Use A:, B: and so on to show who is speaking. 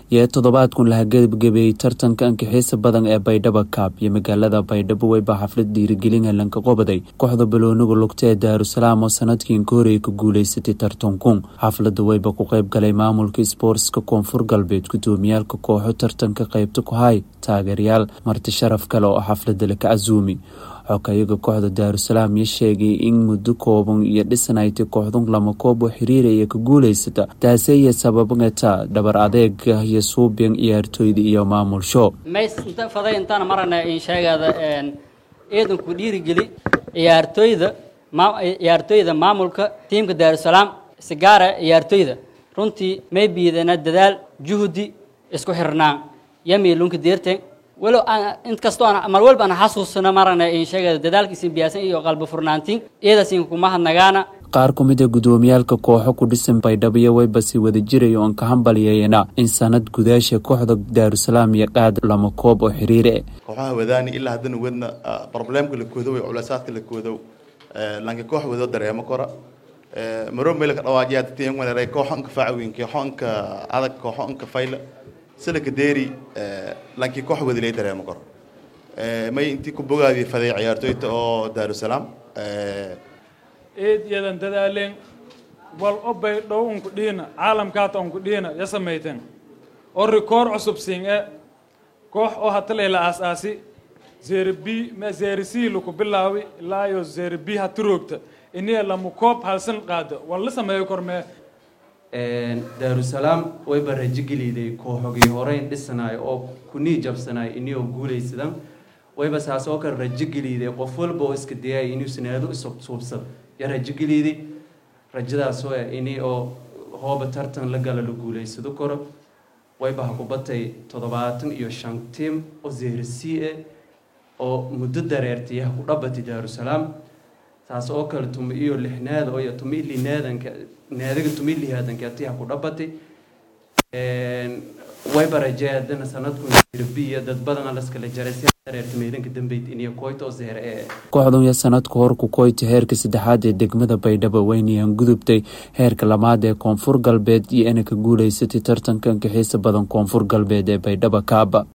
A: iyo toddobaadkun laha gebagabeeyey tartanka ankixiisa badan ee baydhabo kaab iyo magaalada baydhabo weyba xaflad dhiirigelin helanka qobaday kooxda balooniga lugta ee daarusalaam oo sanadkii inkahoreey ka guuleysatay tartankun xaflada weyba ku qeyb galay maamulka sboortska koonfur galbeed gudoomiyaalka kooxo tartanka qeybta ku hay taageerayaal marti sharaf kale oo xaflada laka casuumi xokayaga kooxda daarusalaam iyo sheegay in muddo kooban iyo dhisanaytay kooxdun lama koob oo xiriiraya ka guuleysata taaseye sababata dhabar adeega iyo suubin ciyaartooyda iyo maamulsho
B: mays inta faday intaan marana in sheegada ciidanku dhiirigeli ciyaartooyda ciyaartooyda maamulka tiimka daarusalaam sigaara ciyaartooyda runtii may biidana dadaal juhdi isku xirnaan yamiilunka deerteen walow inkastoo mar walba aan xasuusano marana in sheegada dadaalkiisin biyaasan iyo qalbi furnaantiin iyadaasiin kuma hadnagaana
A: qaar ku mid a gudoomiyaalka kooxo ku dhisan baydhabo iyo weybasi wada jiraya oon ka hambalyeeyana in sanad gudaasha kooxda daarusalaam iyo qaad lama koob oo xiriire
C: kooxaha wadaani ilaa haddana wedna problemka la koodow culeysaadka la koodow lanka koox wado dareemo kora maro meel ka dhawaajiyaadtiyanwaneeray kooxo inka faacweyn kooxo inka adag kooxo inka fayla silaka deeri lankii koox wadilay dareemo koro may intii ku bogaadii faday ciyaartooyta oo daarusalaam
D: eed iyadan dadaaleen wal obay dhow unku dhiina caalamkaata unku dhiina ya samayteen oo rikoor cusub siin e koox oo hatalay la aas-aasi zerbi zerisi laku bilaawi ilaayo zerbi hatiroogta iniya lamu koob halsan qaado wal la sameeyo kormee
E: daarusalaam wayba rajogeliday kooxogii horeyn dhisanayo oo kunii jabsanayo iniyoo guulaysadan wayba saas oo kale rajogeliday qof walba oo iska dayay inuu sinaado isuubsado ya rajogeliday rajadaasoo ah ini oo hooba tartan la gala la guulaysado karo wayba ha ku batay toddobaatan iyo shan tiim oo zeerisi ah oo muddo dareertay ha ku dhabatay daarusalaam taas oo kale tuma iyo lixnaada oo tuma ili naadanka naadaga tuma ilihaadanka atiha ku dhabatay wayba rajee haddana sanadkun irbiya dad badan laskala jaray si dareerta meedanka dambeyd iniyo koyta oo zeere ee
A: kooxdan iyo sanadka hor ku koyta heerka saddexaad ee degmada baydhabo weynayaan gudubtay heerka lamaad ee koonfur galbeed iyo inay ka guuleysatay tartanka ankixiisa badan koonfur galbeed ee baydhabo kaaba